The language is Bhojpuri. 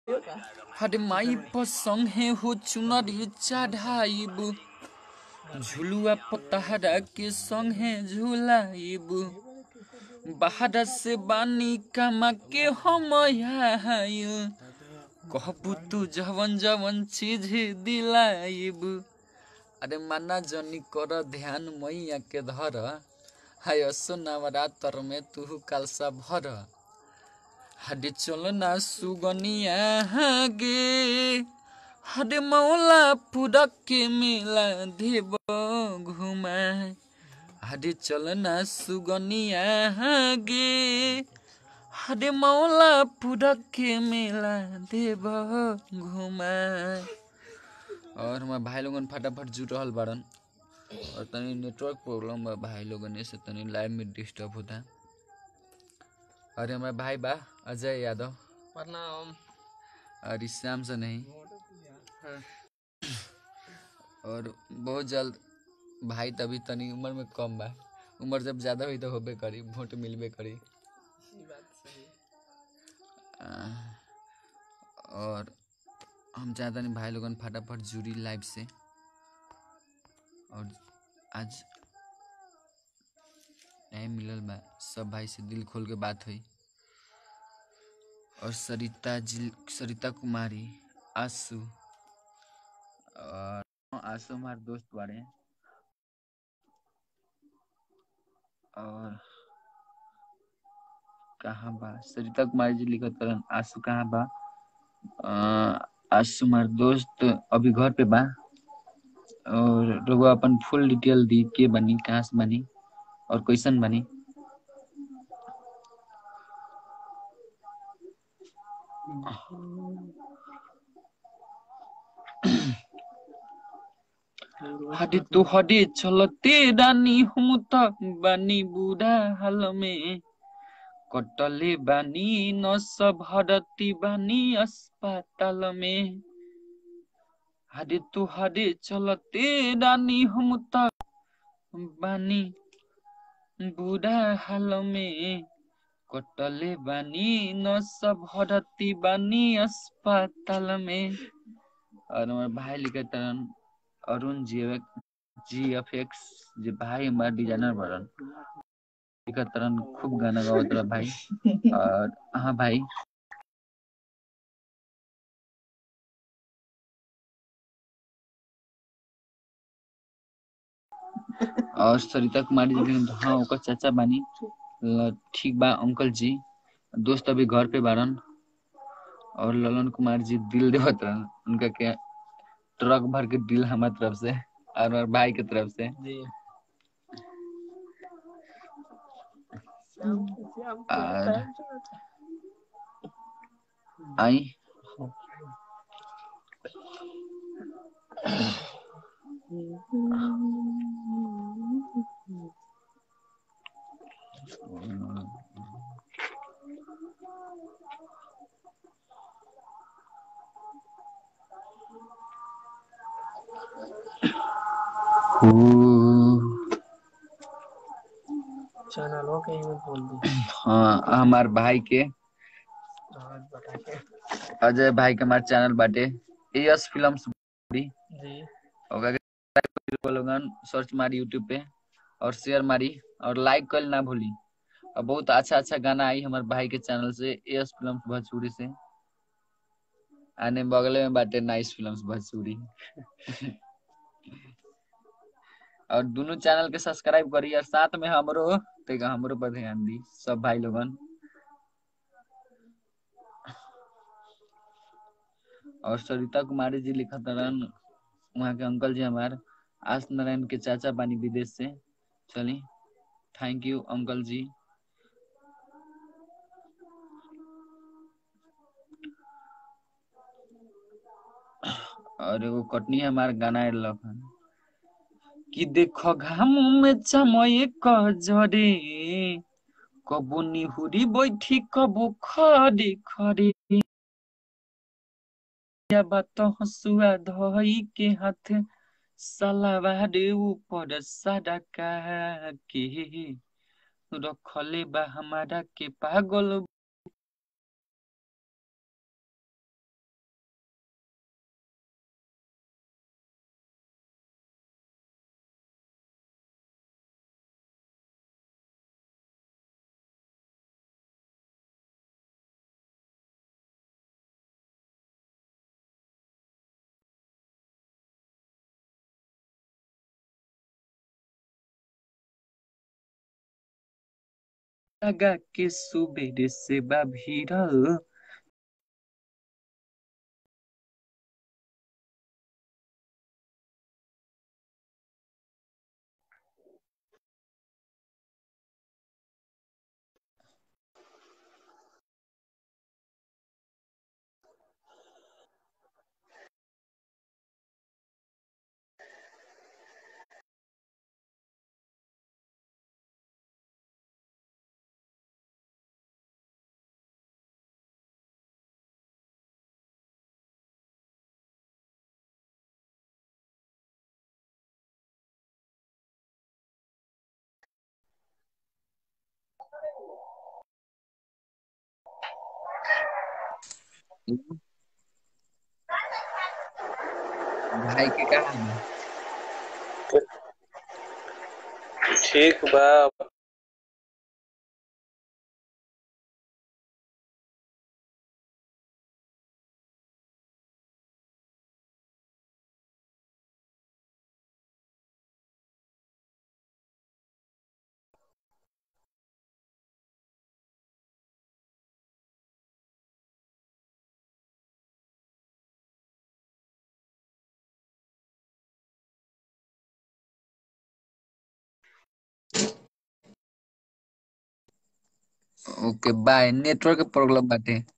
हरे माई पर संगे हो चुनरी चढ़ाइब झुलुआ पतहरा के संगे झुलाइब बाहर से बानी कमा के हम आइल कहबू तू जवन जवन चीज दिलाइब अरे माना जनी कर ध्यान मैया के धर हाय असो नवरात्र में तू कालसा भर हरे चलो ना सुगनिया गे हरे मौला पुरक के मेला देव घुमा हरे चलो ना सुगनिया गे हरे मौला पुरक के मेला देव घुमा और हमारे भाई लोगन फटाफट जुट रहल बाड़न और तनी नेटवर्क प्रॉब्लम बा भाई लोगन से तनी लाइव में डिस्टर्ब होता अरे हमारे भाई बा अजय यादव प्रणाम और इस श्याम से नहीं और बहुत जल्द भाई तभी तनी उम्र में कम बा उम्र जब ज्यादा हुई तो होबे करी वोट मिलबे करी ई बात सही आ, और हम चाहता नहीं भाई लोगन फटाफट जुड़ी लाइव से और आज टाइम मिलल बा सब भाई से दिल खोल के बात हुई और सरिता जी सरिता कुमारी आसू और आसू हमारे दोस्त बारे और कहाँ बा सरिता कुमारी जी लिखत करन आसू कहाँ बा अ, आसू हमार दोस्त अभी घर पे बा और लोग अपन फुल डिटेल दी के बनी कहाँ से बनी और कैसन बनी हटे तो हटे चलते रानी हम त बानी बुढ़ा हाल में कटले बानी नस भरती बानी अस्पताल में हरे तो हरे चलते रानी हम त बानी बुढ़ा हाल में कटले बानी नस भरती बानी अस्पताल में और हमारे भाई लिखे तरन अरुण जी जी एफ एक्स जे भाई हमारा डिजाइनर बरन लिखत तरन खूब गाना गावत रहा भाई और हाँ भाई और सरिता कुमारी जी लिखन हाँ ओकर चाचा बानी ल- ठीक बा अंकल जी दोस्त अभी घर पे बारन और ललन कुमार जी दिल देवत रहन उनका के ट्रक भर के दिल हमारे तरफ से और हमारे भाई के तरफ से जी और आई चैनल हो कहीं में बोल दी हाँ हमार भाई के आज बता के अजय भाई के हमारे चैनल बाटे एस फिल्म्स जी ओकरा के लोगन सर्च मारी यूट्यूब पे और शेयर मारी और लाइक कर ना भूली और बहुत अच्छा अच्छा गाना आई हमारे भाई के चैनल से एस फिल्म्स भोजपुरी से आने बगले में बाटे नाइस फिल्म्स भोजपुरी और दोनों चैनल के सब्सक्राइब करी और साथ में हमरो तेगा हमरो पर ध्यान दी सब भाई लोगन और सरिता कुमारी जी लिखत रहन वहाँ के अंकल जी हमार आस नारायण के चाचा बानी विदेश से चली थैंक यू अंकल जी और एगो कटनी हमार गाना लख कि देखो घाम में चमय कजरे कबो निहुरी बैठी कबो खड़े खड़े या बात हसुआ धई के हाथ सलावार ऊपर सड़का के रखले बा हमारा के पागल लगा के सुबेरे से बा भीड़ल भाई के कहा बा ठीक बा ओके बाय नेटवर्क प्रॉब्लम बाटे